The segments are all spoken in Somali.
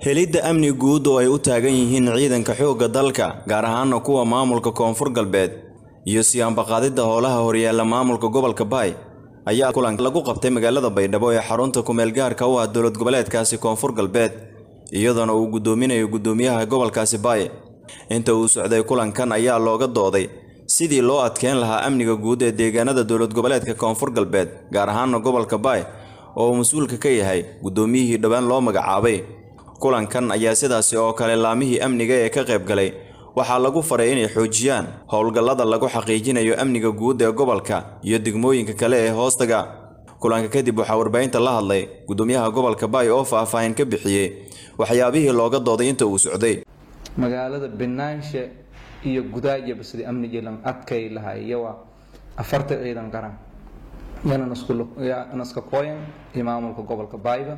helidda amni guud oo ay u taagan yihiin ciidanka xoogga dalka gaar ahaana kuwa maamulka koonfur galbeed iyo siyaanbaqaadidda howlaha horyaalla maamulka gobolka baay ayaa kulan lagu qabtay magaalada baydhabo ee xarunta kumeel gaarka u ah dowlad goboleedkaasi koonfur galbeed iyadoona uu guddoominayo guddoomiyaha gobolkaasi baay inta uu socday kulankan ayaa looga dooday sidii loo adkeyn lahaa amniga guud ee deegaanada dowlad goboleedka koonfur galbeed gaar ahaana gobolka baay oo uu mas-uulka ka yahay guddoomiyihii dhowaan loo magacaabay kulankan ayaa sidaasi oo kale laamihii amniga ee ka qayb galay waxaa lagu faray inay xoojiyaan howlgallada lagu xaqiijinayo amniga guud ee gobolka iyo degmooyinka kale ee hoostaga kulanka kadib waxaa warbaahinta la hadlay guddoomiyaha gobolka baay oo faahfaahin ka bixiyey waxyaabihii looga dooday inta uu socday magaalada binaanshe iyo gudaajaba sidii amniga lan adkay lahay iyawa afarta ciidan qaran yana naska kooyan iyo maamulka gobolka baayba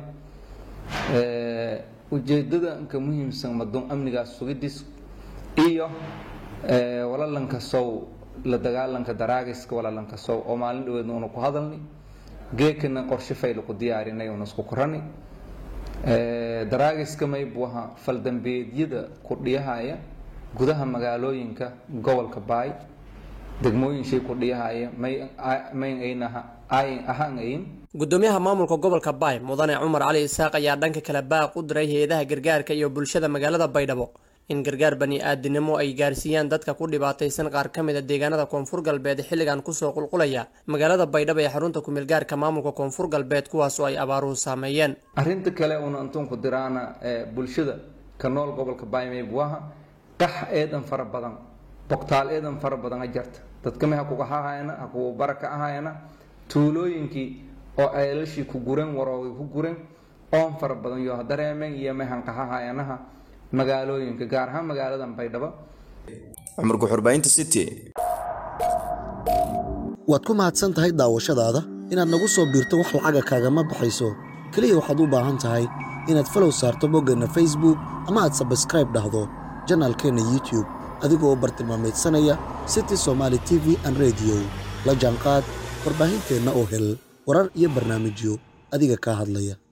ujeedada ka muhiimsan madoon amnigaas sugidis iyo walalanka sow la dagaalanka daraagiska walalanka sow oo maalin dhaweedna una ku hadalnay geekana qorshe fayla ku diyaarinay una isku korani daraagiska maybu ahaa faldambeedyada ku dhiyahaya gudaha magaalooyinka gobolka baay degmooyinshay ku dhiyahaya mayn ahaan ayn gudoomiyaha maamulka gobolka baay mudane cumar cali isaaq ayaa dhanka kale baaq u diray hay-adaha gargaarka iyo bulshada magaalada baydhabo in gargaar bani-aadinimo ay gaarsiiyaan dadka ku dhibaataysan qaar ka mid a deegaanada koonfur galbeed xilligan kusoo qulqulaya magaalada baydhabo ee xarunta kumeel gaarka maamulka koonfur galbeed kuwaas oo ay abaaruhu saameeyeen arrinta kale una intuunku diraana bulshada ka nool gobolka baaymaybuaha qax eedan fara badan bogtaal eedan fara badan a jarta dadkama ha kuga hahayana ha kugu baraka ahayana tuulooyinkii oo ceelashii ku guran warooga ku guran oon fara badan yo dareemeen iyo mahanqahahayanaha magaalooyinka gaar ahaan magaaladan baydhabo cumar guxurbaynta city waad ku mahadsan tahay daawashadaada inaad nagu soo biirto wax lacaga kaagama baxayso keliya waxaad u baahan tahay inaad falow saarto boggeenna facebook ama aad sabskraib dhahdo janaalkeenna youtube adigoo u bartilmaamaydsanaya city somaali t v an rediyo la jaanqaad warbaahinteenna oo hel warar iyo barnaamijyo adiga kaa hadlaya